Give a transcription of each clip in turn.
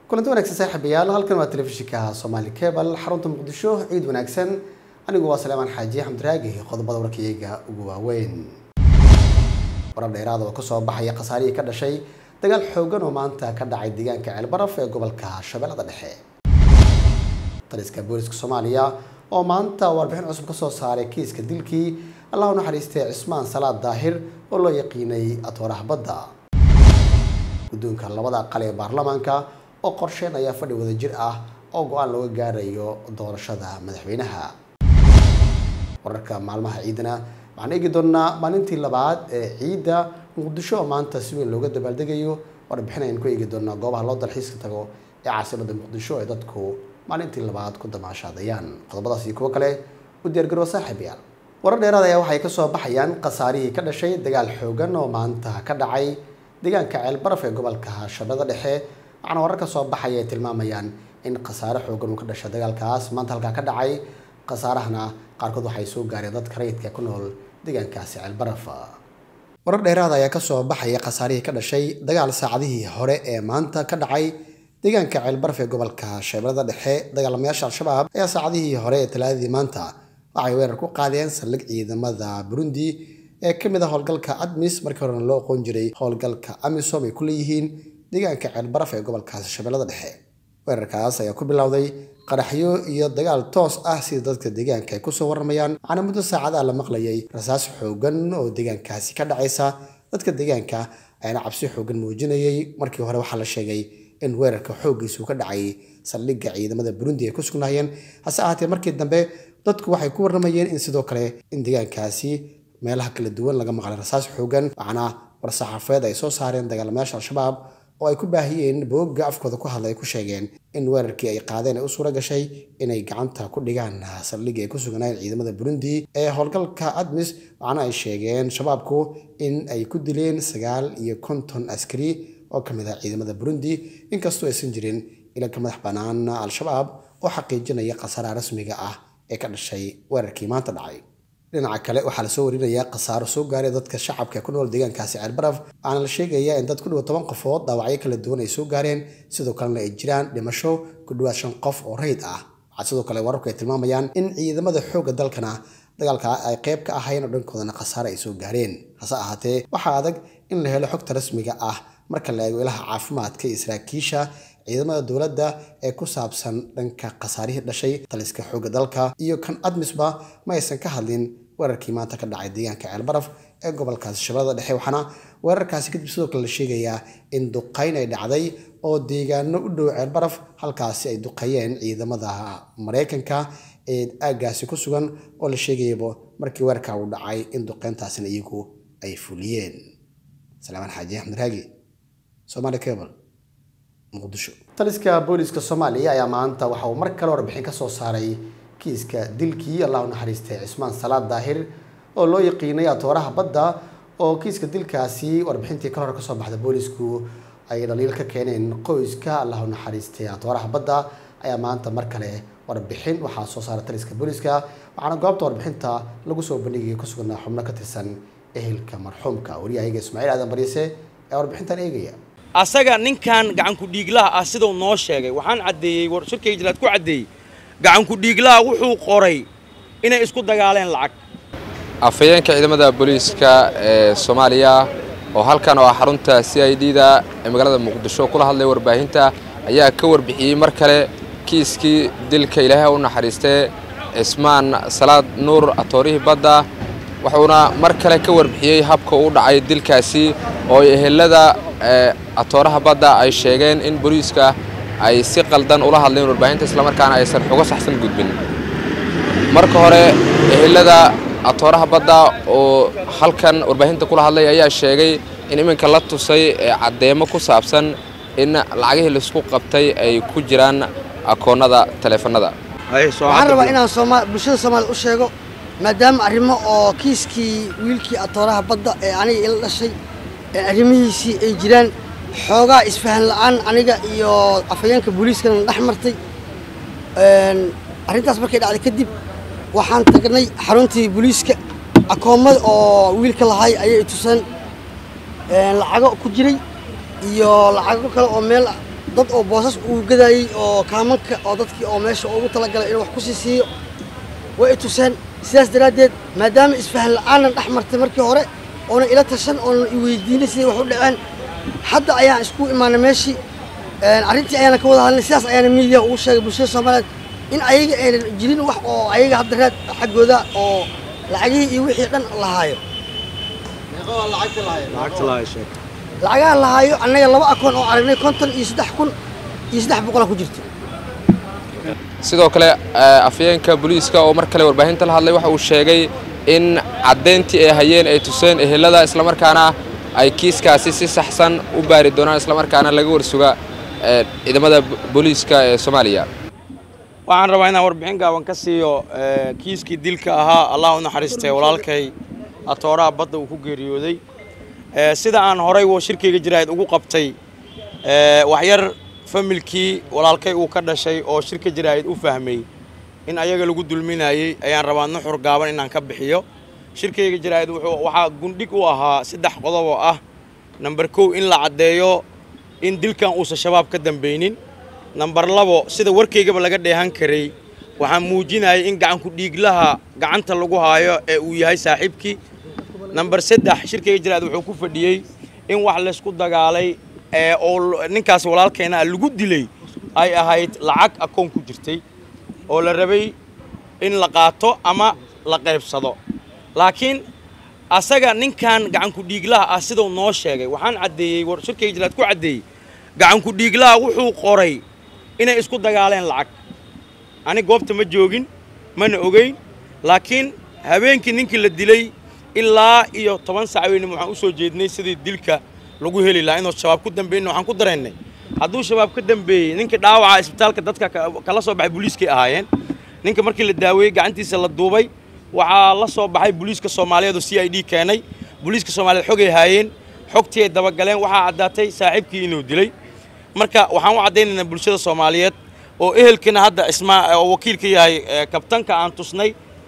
kulanti wanaagsan saaxiibayaal halkan waa telefishinka soomaali cebal xarunta muqdisho ciid wanaagsan anigu waa saleemaan xaaji xamdiraagi qodobada warkayga ugu waaweyn warar dheeraada oo kasoo baxaya khasaarihii ka dhashay dagaal xoogan oo maanta ka dhacay deegaanka ceelbaraf ee gobolka shabeellada dhexe taliska booliska soomaaliya oo maanta warbixin cusub kasoo saaray kiiska dilkii allah u naxariistay cismaan salaad daahir oo loo yaqiinay atooraha badda guddoonka labada aqal ee baarlamaanka oo qorsheynaya fadhi wadajir ah oo go-aan looga gaarayo doorashada madaxweynaha wararka maalmaha ciidana waxaan eegi doonaa maalintii labaad ee ciidda muqdisho oo maanta si weyn looga dabaaldegayo warbixin ayaan ku eegi doonaa goobaha loo dalxiiska tago ee caasimada muqdisho ee dadku maalintii labaad ku damaashaadayaan qodobadaas iyo kuwo kale u diyaargaroo saaxiibayaal warar dheeraad ayaa waxay kasoo baxayaan khasaarihii ka dhashay dagaal xoogan oo maanta ka dhacay deegaanka ceelbaraf ee gobolka shabeellada dhexe waxaana warar ka soo baxaya ay tilmaamayaan in khasaare xoogan uu ka dhashay dagaalkaas maanta halkaa ka dhacay khasaarahana qaarkood waxay soo gaareen dadka rayidka ku nool deegaankaasi ceelbaraf warar dheeraad ayaa kasoo baxaya khasaarihii ka dhashay dagaal saacadihii hore ee maanta ka dhacay deegaanka ceelbaraf ee gobolka shabeellada dhexe dagaalamayaasha al-shabaab ayaa saacadihii hore ee talaadadii maanta waxay weerar ku qaadeen saldhig ciidamada burundi ee ka mid ah howlgalka admis markii horena loo aqoon jiray howlgalka amisom ay ku leeyihiin deegaanka ceelbaraf ee gobolkaasi shabeellada dhexe weerarkaas ayaa ku bilowday qaraxyo iyo dagaal toos ah sida dadka deegaanka ay kusoo warramayaan waxaana muddo saacadaha la maqlayay rasaas xoogan oo deegaankaasi ka dhacaysa dadka deegaanka ayaana cabsi xoogan muujinayay markii hore waxaa la sheegay in weerarka xooggiisu ka dhacay saldhigga ciidamada burundi ay ku sugnaayeen hase ahaatee markii dambe dadku waxay ku warramayeen in sidoo kale in deegaankaasi meelaha kala duwan laga maqlay rasaas xoogan waxaana war-saxaafeed ay soo saareen dagaalamayaasha al-shabaab oo ay ku baahiyeen boogga afkooda ku hadlay ay ku sheegeen in weerarkii ay qaadeen ay u suura gashay inay gacanta ku dhigaan saldhigii ay ku sugnaayeen ciidamada burundi ee howlgalka admis waxaana ay sheegeen shabaabku in ay ku dileen sagaal iyo konton askari oo ka mid ah ciidamada burundi inkastoo aysan jirin ilanka madax bannaan al-shabaab oo xaqiijinaya khasaaraha rasmiga ah ee ka dhashay weerarkii maanta dhacay dhinaca kale waxaa lasoo warinayaa khasaaro soo gaaray dadka shacabka ku nool deegaankaasi ceelbaraf waxaana la sheegayaa in dad ku dhowa toban qofood dhaawacyo kala duwan ay soo gaareen sidoo kalena ay jiraan dhimasho ku dhowaad shan qof oo rayid ah waxaa sidoo kale wararku ay tilmaamayaan in ciidamada xoogga dalkana dagaalka ay qayb ka ahayn oo dhankoodana khasaare ay soo gaareen hase ahaatee waxaa adag in la helo xogta rasmiga ah marka la eego ilaha caafimaadka iyo saraakiisha ciidamada dowladda ee ku saabsan dhanka khasaarihii dhashay taliska xoogga dalka iyo kan admisba ma aysan ka hadlin weerarkii maanta ka dhacay deegaanka ceelbaraf ee gobolkaasi shabeellada dhexe waxaana weerarkaasi kadib sidoo kale la sheegayaa in duqayn ay dhacday oo deegaano u dhow ceelbaraf halkaasi ay duqeeyeen ciidamada maraykanka ee aaggaasi ku sugan oo la sheegayaba markii weerarka uu dhacay in duqeyntaasina iyagu ay fuliyeen salaamaan xaaji axmed raagi somaali cable muqdisho taliska booliska soomaaliya ayaa maanta waxa uu mar kale warbixin ka soo saaray kiiska dilkii allah u naxariistay cismaan salaad daahir oo loo yaqiinay atooraha badda oo kiiska dilkaasi warbixintii ka hor kasoo baxda boolisku ay dhaliil ka keeneen qoyska allah u naxariistay atooraha badda ayaa maanta mar kale warbixin waxaa soo saaray taliska booliska waxaana goobta warbixinta lagu soo bandhigaya ku sugnaa xubno ka tirsan ehelka marxuumka waryahayaga ismaaciil aadan bariise ee warbixintan eegaya asaga ninkan gacanku dhiiglaha ah siduu noo sheegay waxaan caddeeyey shirkay jalaad ku caddeeyey gacanku dhiiglaha wuxuu qoray inay isku dagaaleen lacag afhayeenka ciidamada booliiska ee soomaaliya oo halkan oo ah xarunta c i d da ee magaalada muqdisho kula hadlay warbaahinta ayaa ka warbixiyey mar kale kiiskii dilka ilaahay u naxariistee cismaan salaad nuur atoorihii badda wuxuuna mar kale ka warbixiyey habka uu dhacay dilkaasi oo ehelada atooraha badda ay sheegeen in booliiska ay si qaldan ula hadleen warbaahinta islamarkaana aysan xugo saxsan gudbin marka hore ehelada atooraha badda oo halkan warbaahinta kula hadlay ayaa sheegay in iminka la tusay caddeemo ku saabsan in lacagihii laisku qabtay ay ku jiraan akoonnada taleefanada waxaan rabaa inaan bulshada soomaaliya u sheego maadaama arrimo oo kiiskii wiilkii atooraha badda ee aniga ila dhashay arrimihiisii ay jiraan xoogaa isfahan la'aan aniga iyo afhayeenka booliiskana dhex martay arrintaas markay dhacday kadib waxaan tagnay xaruntii booliiska akoommada oo wiilka lahay ayay tuseen lacago ku jiray iyo lacago kale oo meel dad oo boosas uu gadayey oo kaamanka oo dadkii oo meesha ugu talagalay inuu wax ku sii siiyo way i tuseen sidaas daraaddeed maadaama isfahan la'aanan dhex martay markii hore oonan ila tashan oonan i weydiinay siday wax u dhaceen hadda ayaan isku imaanay meeshii arrintii ayaana ka wada hadlay sidaas ayaana miidiya ugu sheegay bulshada soomaaliyeed in ayaga aynan jirin wax oo ayaga hadda raad xaggooda oo lacagihii iyo wixii dhan lahaayo lacagaha lahaayo annaga laba akoon oo aragnay konton iyo saddex kun iyo saddex boqola ku jirto sidoo kale afyeenka booliiska oo mar kale warbaahinta la hadlay waxa uu sheegay in caddayntii ay hayeen ay tuseen ehelada islamarkaana ay kiiskaasi si saxsan u baari doonaan islamarkaana laga warsuga ciidamada booliiska ee soomaaliya waxaan rabaa inaan warbixin gaaban ka siiyo kiiskii dilka ahaa allah u naxariistay walaalkay atooraha badda uu ku geeriyooday sida aan horay shirkayga jiraahid ugu qabtay waxyar familkii walaalkay uu ka dhashay oo shirka jiraahid u fahmay in ayaga lagu dulminayey ayaan rabaa nuxur gaaban inaan ka bixiyo shirkayga jiraahid waxaa gundhig u ahaa saddex qodob oo ah namber kow in la caddeeyo in dilkan uusan shabaab ka dambaynin namber labo sida warkaygaba laga dheehan karay waxaa muujinayay in gacanku dhiiglaha gacanta lagu haayo ee uu yahay saaxiibkii namber saddex shirkayga jiraahid wuxuu ku fadhiyey in wax laysku dagaalay oo ninkaas walaalkeena lagu dilay ay ahayd lacag akoon ku jirtay oo la rabay in la qaato ama la qaybsado laakiin asaga ninkan gacanku dhiiglaha ah sidau noo sheegay waxaan caddeeyey shirkayga jiraahid ku caddeeyey gacanku dhiiglaha wuxuu qoray inay isku dagaaleen lacag ani goobta ma joogin mana ogeyn laakiin habeenkii ninkii la dilay ilaa iyo toban sac weynim waxaan u soo jeednay sidii dilka lagu heli lahaa inuu shabaab ku dambeeyna waxaan ku dareennay hadduu shabaab ka dambeeyey ninkii dhaawaca isbitaalka dadka kala soo baxay booliiskay ahaayeen ninka markii la daaweeyey gacantiisa la duubay waxaa la soo baxay booliiska soomaaliyeed oo c i d keenay booliiska soomaaliyeed xogay haayeen xogtii ay dabagaleen waxaa caddaatay saaxiibkii inuu dilay marka waxaan u caddaynaynaa bulshada soomaaliyeed oo ehelkina hadda ismaa oo wakiilka yahay kabtanka aan tusnay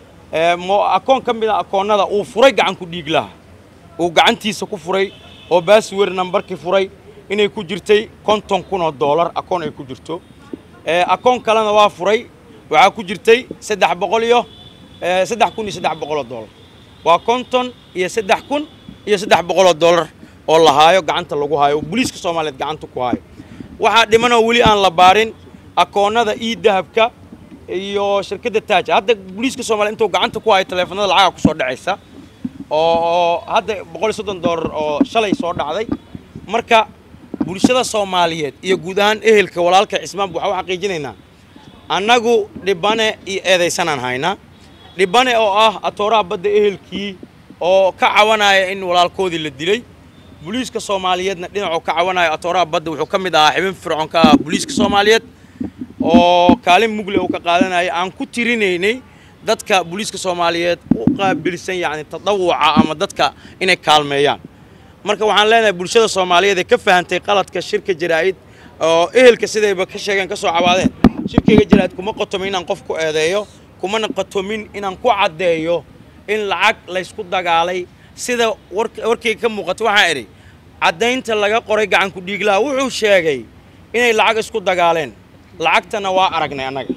akoon ka mid a akoonnada uu furay gacanku dhiiglaha uu gacantiisa ku furay oo baaswer nambarkii furay inay ku jirtay konton kun oo doolar akoon ay ku jirto akoon kalena waa furay waxaa ku jirtay saddex boqol iyo saddex kun iyo saddex boqol oo doolar waa konton iyo saddex kun iyo saddex boqol oo doolar oo la haayo gacanta lagu haayo oo booliiska soomaaliyeed gacanta ku haayo waxaa dhimanoo weli aan la baarin akoonnada ii dahabka iyo shirkadda taaja hadda booliiska soomaliya intuu gacanta ku hayo taleefanada lacaga ku soo dhacaysa oo hadda boqol iyo soddon doolar oo shalay soo dhacday marka bulshada soomaaliyeed iyo guud ahaan ehelka walaalka cismaanba waxaa u xaqiijinaynaa annagu dhibane iyo eedaysanaan haynaa dhibane oo ah atooraha badda ehelkii oo ka cawanaya in walaalkoodii la dilay booliiska soomaaliyeedna dhinacuu ka cawanaya atooraha badda wuxuu ka mid ahaa xibin fircoon ka ah booliiska soomaaliyeed oo kaalin mugle uu ka qaadanaya aan ku tirinaynay dadka booliiska soomaaliyeed u qaabilsan yacni tadawuca ama dadka inay kaalmeeyaan marka waxaan leenahay bulshada soomaaliyeed ee ka fahantay qaladka shirka jaraa'id oo ehelka sidayba ka sheegeen ka soo cabaadeen shirkayga jaraa'id kuma qotomin inaan qof ku eedeeyo kumana qotomin inaan ku caddeeyo in lacag laysku dagaalay sida warkayga ka muuqato waxaan idhi caddaynta laga qoray gacanku dhiiglaha wuxuu sheegay inay lacag isku dagaaleen lacagtana waa aragnay annaga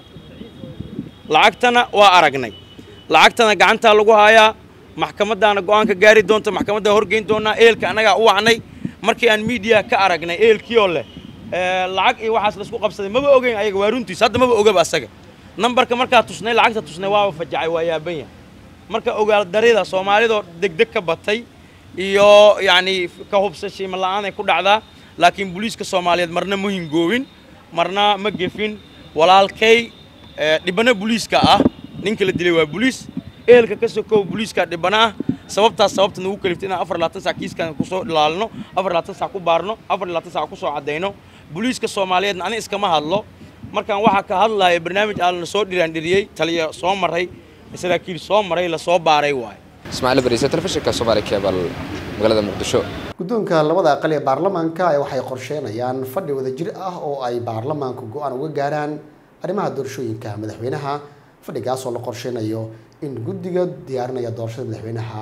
lacagtana waa aragnay lacagtana gacantaa lagu haayaa maxkamadaana go'aanka gaari doonta maxkamaddaa horgeyn doonaa ehelka annagaa u wacnay markii aan miidiya ka aragnay ehelkiioo leh lacag iyo waxaas laisku qabsaday maba ogeyn ayaga waa runtiis hadda maba ogaba asaga nambarka markaa tusnay lacagta tusnay waaba fajacay waa yaaban yahay marka ogaal darida soomaalidoo degdeg ka batay iyo yacni ka hubsashiima la'aan ay ku dhacdaa laakiin booliiska soomaaliyeed marna ma hingoobin marna ma gefin walaalkay dhibano booliiska ah ninka la dilay waa booliis ehelka ka sokow booliiska dhibana ah sababtaas sababta nagu kaliftay inaan afar labaatan sac kiiskan kusoo ilaalino afar labaatan sac ku baarno afar labaatan sac kusoo caddayno booliiska soomaaliyeedna ani iskama hadlo markaan waxaa ka hadlaya barnaamij aan la soo dhiraandhiriyey taliya soo maray saraakiil soo maray la soo baaray waayo ismaaciil bariise telefishinka soomaali kebal magaalada muqdisho guddoonka labada aqal ee baarlamaanka waxay qorsheenayaan fadhi wadajir ah oo ay baarlamaanku go-aan uga gaaraan arrimaha doorashooyinka madaxweynaha fadhigaas oo la qorsheynayo in guddiga diyaarinaya doorashada madaxweynaha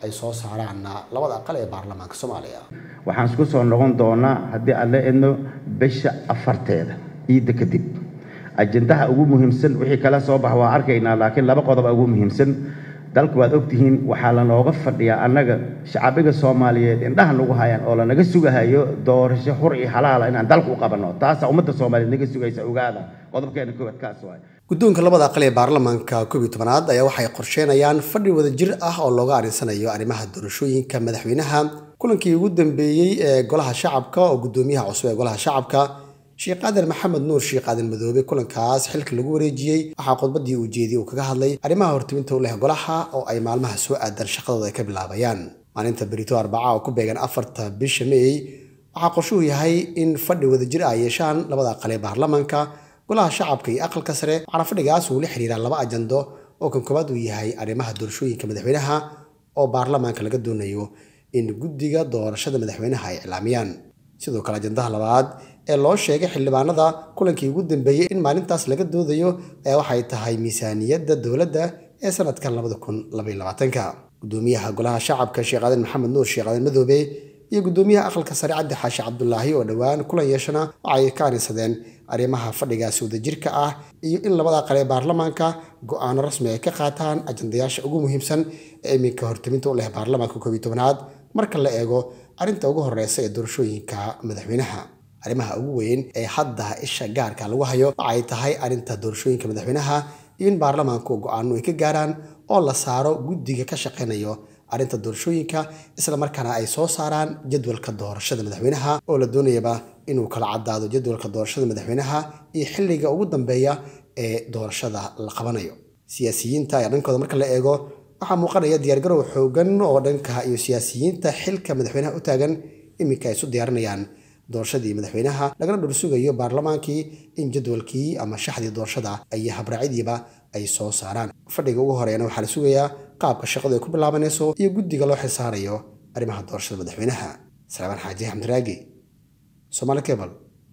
ay soo saaraan labada aqal ee baarlamaanka soomaaliya waxaan isku soo noqon doonaa haddii aan la edno bisha afarteeda ciidda kadib ajendaha ugu muhiimsan wixii kala soo bax waa arkaynaa laakiin laba qodob ugu muhiimsan dalku waad ogtihiin waxaa lanooga fadhiyaa annaga shacabiga soomaaliyeed indhaha nagu hayaan oo lanaga sugahayo doorasho xur iyo xalaala inaan dalku u qabanno taasaa ummadda soomaaliyeed naga sugaysa ogaada qodobkeena koowaad kaas waay guddoonka labada aqal ee baarlamaanka koob iyo tobanaad ayaa waxay qorsheynayaan fadhi wadajir ah oo looga arinsanayo arrimaha doorashooyinka madaxweynaha kulankii ugu dambeeyey ee golaha shacabka oo guddoomiyaha cusub ee golaha shacabka sheekh qaadan maxamed nuur sheekh qaadan madoobe kulankaas xilka lagu wareejiyey waxaa khudbadii uu jeediyey uu kaga hadlay arrimaha hortiminta u leh golaha oo ay maalmaha soo aadan shaqadooda ay ka bilaabayaan maalinta berito arbaca oo ku beegan afarta bisha meey waxaa qorshuhu yahay in fadhi wadajir ah yeeshaan labada aqal ee baarlamaanka golaha shacabka iyo aqalka sare waxaana fadhigaas uu la xiriiraa laba ajando oo kan koowaad uu yahay arrimaha doorashooyinka madaxweynaha oo baarlamaanka laga doonayo in guddiga doorashada madaxweynaha ay iclaamiyaan sidoo kale ajandaha labaad ee loo sheegay xildhibaanada kulankii ugu dambeeyey in maalintaas laga doodayo ayaa waxay tahay miisaaniyadda dowladda ee sanadkan labada kun labaiyo labaatanka guddoomiyaha golaha shacabka sheekh aadan maxamed nuur sheekh aadan madoobe iyo guddoomiyaha aqalka sare cabdi xaashi cabdulaahi oo dhowaan kulan yeeshana waxay ka arinsadeen arrimaha fadhigaasi wadajirka ah iyo in labada aqal ee baarlamaanka go-aano rasmi ay ka qaataan ajandayaasha ugu muhiimsan ee iminka hortaminta u leh baarlamaanka koob iyo tobanaad marka la eego arrinta ugu horeysa ee doorashooyinka madaxweynaha arrimaha ugu weyn ee hadda isha gaarka lagu hayo waxay tahay arrinta doorashooyinka madaxweynaha iyo in baarlamaanku go-aano ay ka gaaraan oo la saaro guddiga ka shaqeynayo arrinta doorashooyinka isla markaana ay soo saaraan jadwalka doorashada madaxweynaha oo la doonayaba inuu kala caddaado jadwalka doorashada madaxweynaha iyo xilliga ugu dambeeya ee doorashada la qabanayo siyaasiyiinta ayaa dhankooda marka la eego waxaa muuqanaya diyaargarow xoogan oo dhanka iyo siyaasiyiinta xilka madaxweynaha u taagan iminka ay isu diyaarinayaan doorashadii madaxweynaha lagana dhursugayo baarlamaankii in jadwalkii ama shaxdii doorashada iyo habraacyadiiba ay soo saaraan fadhiga ugu horeeyana waxaa la sugayaa qaabka shaqadu ay ku bilaabanayso iyo guddiga loo xilsaarayo arrimaha doorashada madaxweynaha salaamaan xaaji axmed raagi somaali cable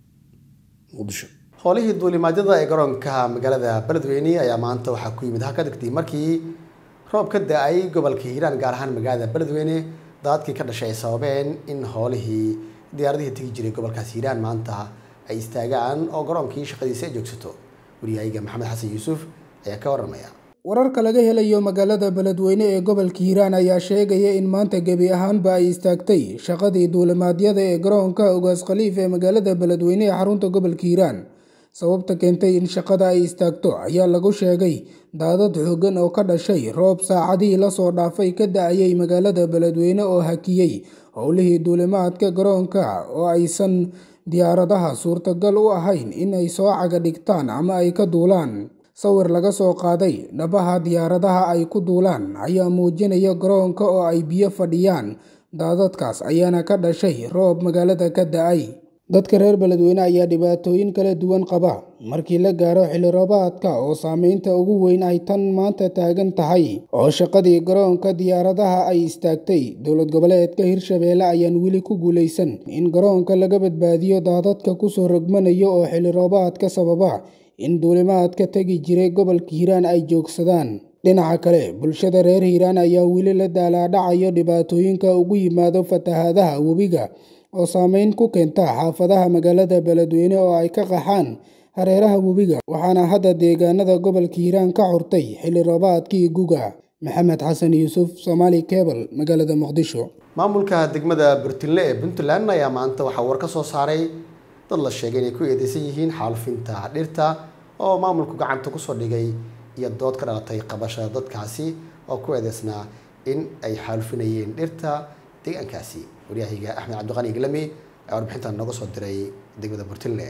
muqdisho howlihii duulimaadyada ee garoonka magaalada beledweyne ayaa maanta waxaa ku yimid halka degtay markii roob ka da-ay gobolka hiiraan gaar ahaan magaalada beledweyne daadkii ka dhashay ay sababeen in howlihii diyaaradihii tegi jiray gobolkaas hiiraan maanta ay istaagaan oo garoonkii shaqadiisa ay joogsato wariyahayga maxamed xasan yuusuf ayaa ka waramaya wararka laga helayo magaalada beledweyne ee gobolka hiiraan ayaa sheegaya in maanta gebi ahaanba ay istaagtay shaqadii duulimaadyada ee garoonka ogaas khaliif ee magaalada beledweyne ee xarunta gobolka hiiraan sababta keentay in shaqada ay istaagto ayaa lagu sheegay daadad xooggan oo ka dhashay roob saacadihii lasoo dhaafay ka da-ayay magaalada beledweyne oo hakiyey howlihii duulimaadka garoonka oo aysan diyaaradaha suurtagal u ahayn in ay soo caga dhigtaan ama ay ka duulaan sawir laga soo qaaday dhabaha diyaaradaha ay ku duulaan ayaa muujinaya garoonka oo ay biyo fadhiyaan daadadkaas ayaana ka dhashay roob magaalada ka da-ay dadka reer beledweyne ayaa dhibaatooyin kala duwan qaba markii la gaaro xilli roobaadka oo saameynta ugu weyn ay tan maanta taagan tahay oo shaqadii garoonka diyaaradaha ay istaagtay dowlad goboleedka hirshabeelle ayaan weli ku guulaysan in garoonka laga badbaadiyo daadadka kusoo rogmanaya oo xilli roobaadka sababa in duulimaadka tegi jiray gobolka hiiraan ay joogsadaan dhinaca kale bulshada reer hiiraan ayaa weli la daalaadhacayo dhibaatooyinka ugu yimaado fatahaadaha webiga oo saameyn ku keenta xaafadaha magaalada beledweyne oo ay ka qaxaan hareeraha webiga waxaana hadda deegaanada gobolka hiiraan ka xurtay xilli roobaadkii guga maxamed xasan yuusuf somaali cebal magaalada muqdisho maamulka degmada burtinle ee puntland ayaa maanta waxaa war ka soo saaray dad la sheegay inay ku eedeysan yihiin xaalufinta dhirta oo maamulku gacanta kusoo dhigay iyo dood ka dhalatay qabashada dadkaasi oo ku eedeysnaa in ay xaalufinayeen dhirta deegaankaasi waryahayga axmed cabdiqani iglami ayaa warbixintan nooga soo diray degmada burtinle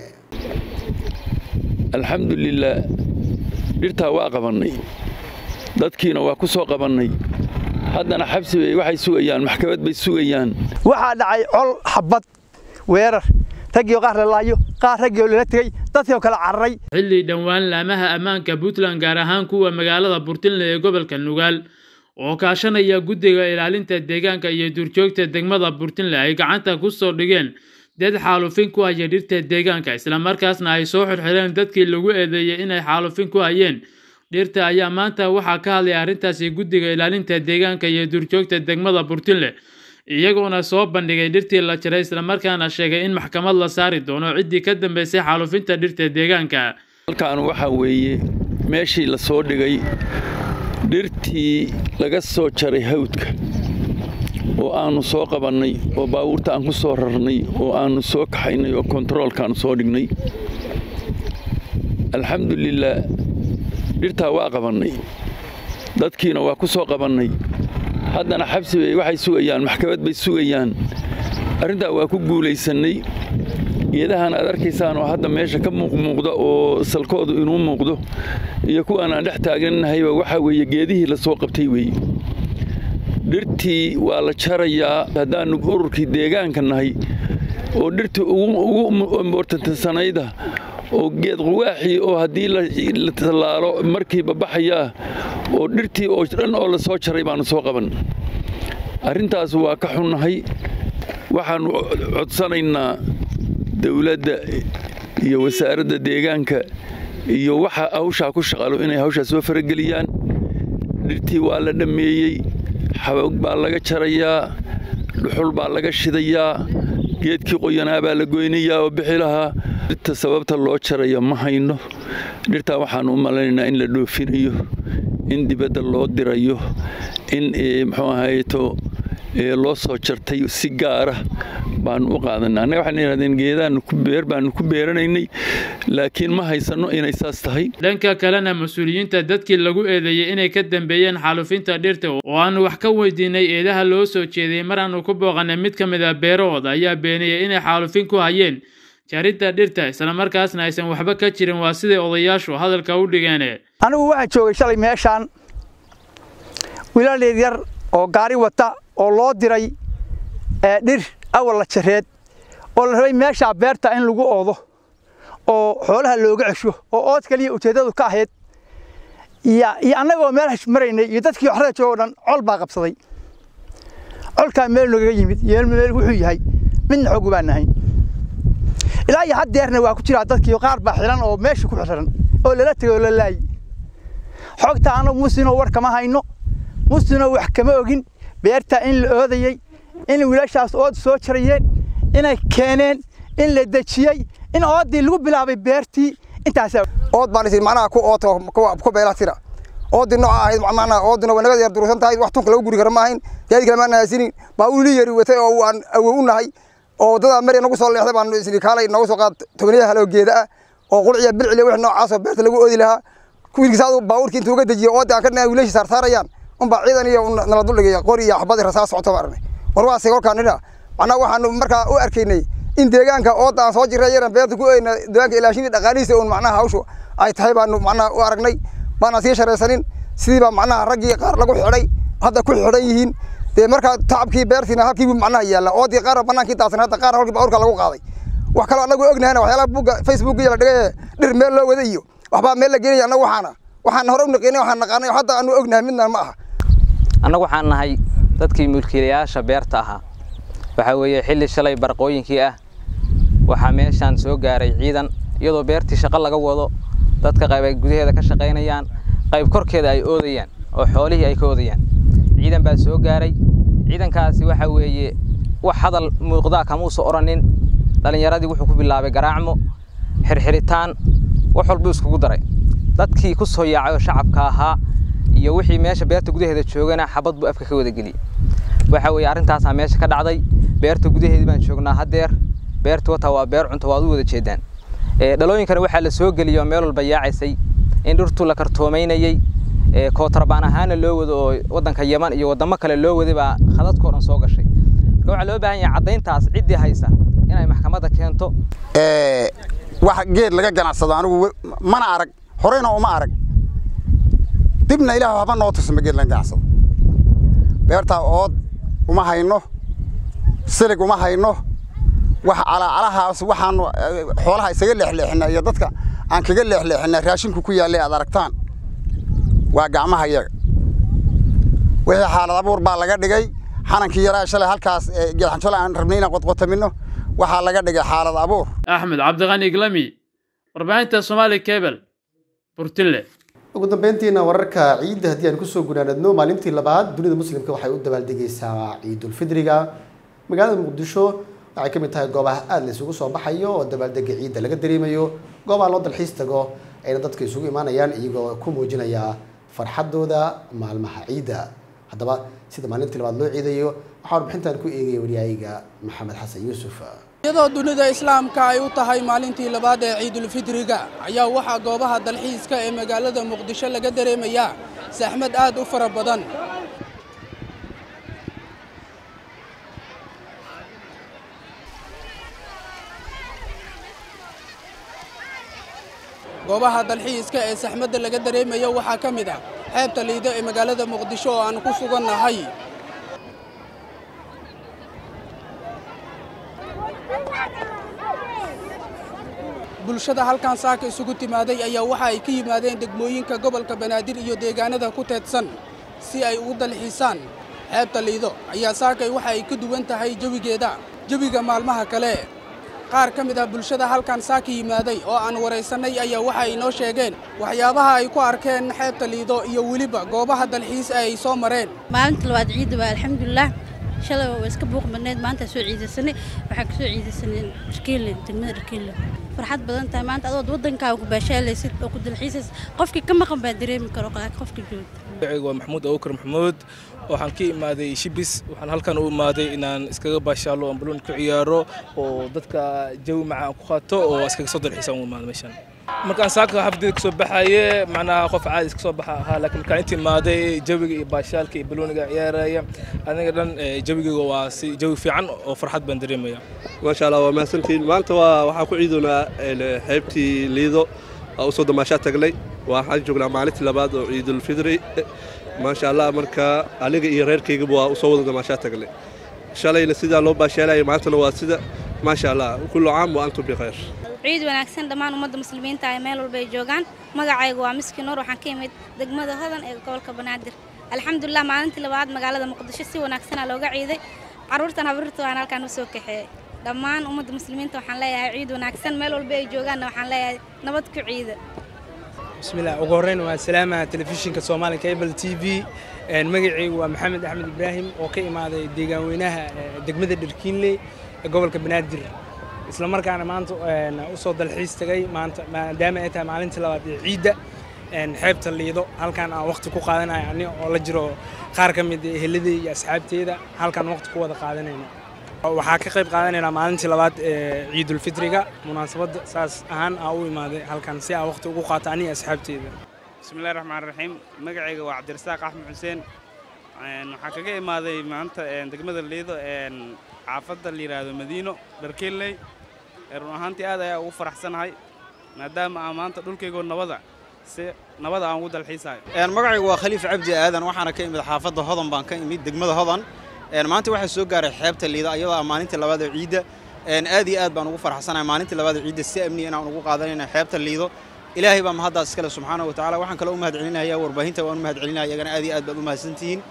alxamdulilah dhirtaa waa qabannay dadkiina waa ku soo qabannay haddana xabsi bay waxay sugayaan maxkamad bay sugayaan waxaa dhacay col xabad weerar raggiio qaar la laayo qaar raggiio lala tegey dadkiioo kala cararay xilli dhowaan laamaha ammaanka puntland gaar ahaan kuwa magaalada burtinle ee gobolka nugaal oo kaashanaya guddiga ilaalinta deegaanka iyo duurjoogta degmada burtinle ay gacanta ku soo dhigeen dad xaalufin ku haya dhirta deegaanka islamarkaasna ay soo xirxireen dadkii lagu eedeeyey inay xaalufin ku hayeen dhirta ayaa maanta waxaa ka hadlay arrintaasi guddiga ilaalinta deegaanka iyo duurjoogta degmada burtinle iyagoona soo bandhigay dhirtii la jaray islamarkaana sheegay in maxkamad la saari doono ciddii ka dambeysay xaalufinta dhirta deegaanka halkan waxaa weeye meeshii la soo dhigay dhirtii laga soo jaray hawdka oo aannu soo qabannay oo baabuurta aan ku soo rarnay oo aannu soo kaxaynay oo kontaroolkaannu soo dhignay alxamdulilaah dhirtaa waa qabannay dadkiina waa ku soo qabannay haddana xabsi bay waxay sugayaan maxkamad bay sugayaan arrintaa waa ku guulaysannay geedahan aad arkaysaan oo hadda meesha ka muuqmuuqda oo salkoodu inuu muuqdo iyo kuwaan aan dhex taaganahayba waxaa weeye geedihii la soo qabtay weeye dhirtii waa la jarayaa haddaannu ururkii deegaanka nahay oo dhirtii ugu importantansanayda oo geed quwaaxii oo haddii la tallaalo markiiba baxayaa oo dhirtii oo dhan oo la soo jaray baannu soo qaban arrintaas waa ka xunnahay waxaannu codsanaynaa dawladda iyo wasaaradda deegaanka iyo waxa hawshaa ku shaqalo inay hawshaa soo farageliyaan dhirtii waa la dhammeeyey xaboog baa laga jarayaa dhuxul baa laga shidayaa geedkii qoyanaa baa la goynayaa oo bixi lahaa dhirta sababta loo jaraya ma hayno dhirtaa waxaannu u malaynaynaa in la dhoofinayo in dibadda loo dirayo in muxuu ahayto loo soo jartay si gaara baanu u qaadanay annaga waxaan yidhahdeen geedaannu ku beer baanu ku beeranaynay laakiin ma haysanno inay saas tahay dhanka kalena mas-uuliyiinta dadkii lagu eedeeyey inay ka dambeeyeen xaalufinta dhirta oo aanu wax ka weydiinay eedaha loo soo jeediyey mar aanu ku booqanay mid ka mid a beerahooda ayaa beeniyey inay xaalufin ku hayeen jaridda dhirta islamarkaasna aysan waxba ka jirin waa siday odayaashu hadalka u dhigeene anigu waxaan joogay shalay meeshaan wiilal yaryar oo gaari wata oo loo diray dhir awal la jareed oo la rabay meeshaa beerta in lagu oodo oo xoolaha looga cesho oo ood kaliya ujeeddadu ka ahayd iyo annagoo meel maraynay iyo dadkii waxrada joogo dhan col baa qabsaday colkaa meel noogaga yimid iyo meel wuxuu yahay midna xoogu baan nahayn ilaa iyo haddeerna waa ku jiraa dadkii qaar baa xilan oo meesha ku xiran oo lala tegay oo la laayi xogta anagu muslinoo war kama hayno muslinoo wax kama ogin beerta in la oodayey in wiilashaas ood soo jarayeen inay keeneen in la dejiyey in oodii lagu bilaabay beertii intaas ood baan isin macnaha ku ooto ku beela tira oodii nooca ahayd macnaha oodina waa naga yar durusan tahay wax tunka lagu guri kara ma ahayn gaadi kale maan haysinin baa uli yari watay oo aan awow u nahay oo dadaa mari nagu soo leexday baan isni kaalay nagu soo qaad tobaniya halo geeda ah oo qulciya bilcile wix noocaas oo beerta lagu oodi lahaa wiilkiisaadu baabuurkii intuu uga dejiyo oodii aan ka dhinaay wiilashii saarsaarayaan unbaa ciidan iyo nala duldhigay qori iyo xabad rasaas socoto baan arnay war waa sig kolkaan nidha macnaha waxaanu markaa u arkaynay in deegaanka ooda aan soo jirray yaran beerta ku oyna deegaanka ilaashinii dhaqaalihiisa uun macnaha hawshu ay tahay baanu macnaha u aragnay baana sii sharaysanin sidii baa macnaha raggii qaar lagu xidhay hadda ku xidhan yihiin dee markaa tacabkii beertiina halkii buu macnaha yaalla oodii qaar bannaankii daadsan hadda qaar halkii baabuurka lagu qaaday wax kaloo annagu ognahayna waxyaalaha buugga facebook iyo la dhigay dhir meel loo wada iyo waxbaa meel la geenaya annagu waxaana waxaan hore u naqinay waxaan naqaanay hadda aanu ognahay midna ma aha annagu waxaan nahay dadkii mulkiilayaasha beerta ahaa waxaa weeye xilli shalay barqooyinkii ah waxaa meeshaan soo gaaray ciidan iyadoo beertii shaqo laga wado dadka qayb ay gudaheeda ka shaqaynayaan qayb korkeeda ay oodayaan oo xoolihii ay ka oodayaan ciidan baa soo gaaray ciidankaasi waxaa weeye wax hadal muuqdaa kamuusa odhanin dhallinyaradii wuxuu ku bilaabay garaacmo xirxiritaan wax walbuu iskugu daray dadkii ku soo yaacay oo shacabka ahaa iyo wixii meesha beerta gudaheeda joogana xabad buu afka ka wada geliyey waxa weeye arrintaasaa meesha ka dhacday beerta gudaheedii baan joognaa haddeer beerta wata waa beer cunto waad u wada jeedaan dhalooyinkana waxaa la soo geliyey oo meel walba yaacaysay in dhirtu la kartoomaynayey kootrabaan ahaana loo wado oo waddanka yaman iyo waddamo kale loo waday baa khadadkoo dhan soo gashay marka waxaa loo baahan yahay caddayntaas ciddii haysa inay maxkamadda keento wax geed laga ganacsado anigu mana arag horeyna uma arag dibna ilaah waxba noo tusma geed laga ganacsado beertaa ood uma hayno silig uma hayno wax calaacalahaas waxaanu xoolaha isaga leexleexina iyo dadka aan kaga leexleexina raashinku ku yaallay aad aragtaan waa gacmaha yaga wixii xaalad abuur baa laga dhigay xanankii yaraa shalay halkaas geedxanjole aan rabnay inaan qodqotamino waxaa laga dhigay xaalad abuur axmed cabdiqani iglami warbaahinta soomaali kebel burtille ugu dambeyntiina wararka ciidda haddii aan kusoo gunaanadno maalintii labaad dunida muslimka waxay u dabaaldegaysaa ciidulfidriga magaalada muqdisho waxay ka mid tahay goobaha aada la isugu soo baxayo oo dabaaldega ciidda laga dareemayo goobaha loo dalxiis tago ayna dadka isugu imaanayaan iyagoo ku muujinaya farxadooda maalmaha ciidda haddaba sida maalintii labaad loo ciidayo waxaa warbixintan ku eegaya waryahayga maxamed xasan yuusuf iyadoo dunida islaamka ay u tahay maalintii labaad ee ciidulfidriga ayaa waxaa goobaha dalxiiska ee magaalada muqdisho laga dareemayaa saxmad aad u fara badan goobaha dalxiiska ee saxmadda laga dareemayo waxaa ka mid ah xeebta liido ee magaalada muqdisho oo aan ku sugannahay bulshada halkan saaka isugu timaaday ayaa waxa ay ka yimaadeen degmooyinka gobolka banaadir iyo deegaanada ku teedsan si ay ugu dalxiisaan xeebta liido ayaa saakay waxa ay ka duwan tahay jawigeeda jawiga maalmaha kale qaar ka mid ah bulshada halkan saaka yimaaday oo aan waraysannay ayaa waxa ay noo sheegeen waxyaabaha ay ku arkeen xeebta liido iyo weliba goobaha dalxiis ee ay soo mareen maalinta labaad ciidda waa alxamdulilah shalay waa iska buuq badneyd maanta soo ciidaysanay waxaa kasoo ciidaysanay dharkeyle degmada dharkeyle farxad badan tahay maanta adood waddankaaga ku baashaalaysid oo ku dalxiisaysid qofkii ka maqan baa dareemi karo qofka joogta magacaygu waa maxamuud abubakar maxamuud waxaan ka imaaday shibis waxaan halkan u imaaday inaan iskaga baashaalo aan baloon ku ciyaaro oo dadka jawi macaan ku qaato oo iskaga soo dalxiisa u imaado meeshan markaan saaka xafdeeda kasoo baxaye macnaha qof caadi iska soo baxa ahaa laakiin markaan inta imaaday jawiga iyo baashaalka iyo balooniga ciyaaraya aniga dhan jawigayga waa si jawi fiican oo farxad baan dareemaya maasha allah waa mahadsantihiin maanta waa waxaan ku ciidoonaa xeebtii liido waa usoo damaashaa tagnay waxaan joognaa maalintii labaad oo ciidulfidri maasha allah marka aniga iyo reerkaygaba waa usoo wada damaashaa tagnay shalayna sidaa loo baashaalaya maantana waa sida maasha allah kullu caam wa antum bikhayr ciid wanaagsan dhammaan ummadda muslimiinta ay meel walba ay joogaan magacaygu waa miski nuur waxaan ka imid degmada hodan ee gobolka banaadir alxamdulilah maalintii labaad magaalada muqdisho si wanaagsanaa looga ciiday caruurtan habriirta waan halkaan usoo kaxeeyey dhammaan ummadda muslimiinta waxaan leeyahay ciid wanaagsan meel walba ay joogaanna waxaan leeyahay nabad ku ciida bismillah ugu horreyn waa salaama telefishinka soomaaliya cable t v magacaygu waa maxamed axmed ibraahim oo ka imaaday deegaan weynaha degmada dharkiinley ee gobolka banaadir isla markaana maanta usoo dalxiis tagay maanta maadaama ay tahay maalintii labaad ee ciidda xeebta liido halkan aan waqti ku qaadanayo ani oo la jiro qaar ka mid eheladey iyo asxaabteeda halkan waqti ku wada qaadanayna waxaa ka qayb qaadanaynaa maalintii labaad ee ciidulfitriga munaasabadda saas ahaan aa u imaaday halkan si aa waqti ugu qaato aniga asxaabteeda bismillahi raxmaan raxiim magacayga waa cabdirasaaq axmed xuseen waxaa kaga imaaday maanta degmada liido xaafadda la yidhaahdo madiino dharkeelley run ahaantii aad ayaa ugu faraxsanahay maadaama aan maanta dhulkaygoo nabada si nabada aan ugu dalxiisayo magacaygu waa khaliif cabdi aadan waxaana ka imid xaafadda hodan baan ka imid degmada hodan maanta waxaa soo gaaray xeebta liida iyadoo ah maalintii labaad oo ciidda aad iyo aad baan ugu faraxsanahay maalintii labaad oo ciidda si amniya inaan ugu qaadanayna xeebta liido ilaahay baa mahaddaas iskale subxaana wa tacaala waxaan kaloo u mahad celinaya warbaahinta waan u mahad celinaya iyagana aad iyo aad baad u mahadsantihiin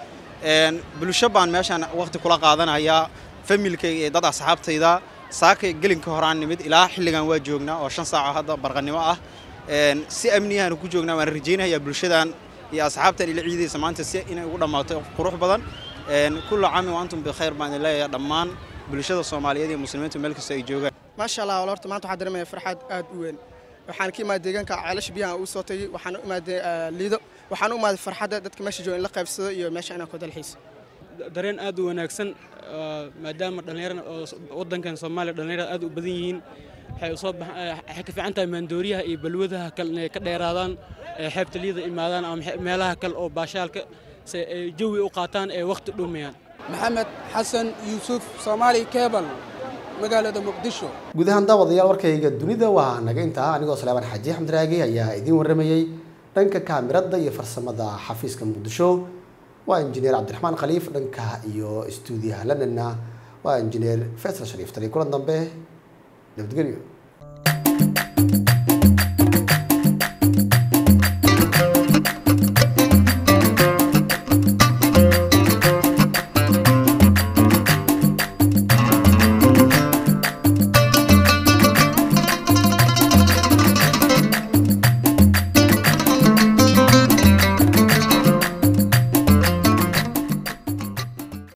bulsho baan meeshaan waqti kula qaadanayaa familkayga iyo dad asxaabtayda saaka gelinka horaan nimid ilaa xilligan waa joognaa oo shan saaco hadda barqanimo ah si amniyahan ku joognaa waan rajaynayaa bulshadan iyo asxaabtan ila ciidaysa maanta si inay ugu dhammaato qurux badan kullu caamin wa antum bikhayr baan idin leeyahay dhammaan bulshada soomaaliyeed iyo muslimiintu meel kasta ay joogaan maasha allah wal horta maanta waxaan dareemaya farxad aad u weyn waxaan ka imaaday deegaanka ceelasha biyaha uu soo tagay waxaan u imaaday liido waxaan u imaaday farxadda dadka meesha jooga in la qaybsado iyo meesha inaan ku dalxiiso dareen aad u wanaagsan maadaama dhallinyarada waddankan soomaaliya dhallinyarada aad u badan yihiin waxay usoo waxay ka fiican tahay maandooriyaha iyo balwadaha kale inay ka dheeraadaan xeebta liida imaadaan ama meelaha kale oo baashaalka si ay jawi u qaataan ee waqti dhumayaan maxamed xasan yuusuf soomaali kebal magaalada muqdisho guud ahaan daawadayaal warkayga dunida waa naga intaa anigoo salaaman xaaji axmed raagi ayaa idiin warramayey dhanka kaamirada iyo farsamada xafiiska muqdisho waa injineer cabdiraxmaan khaliif dhanka iyo istuudiyaha londonna waa injineer faysal shariif tali kulan dambe nabadgelyo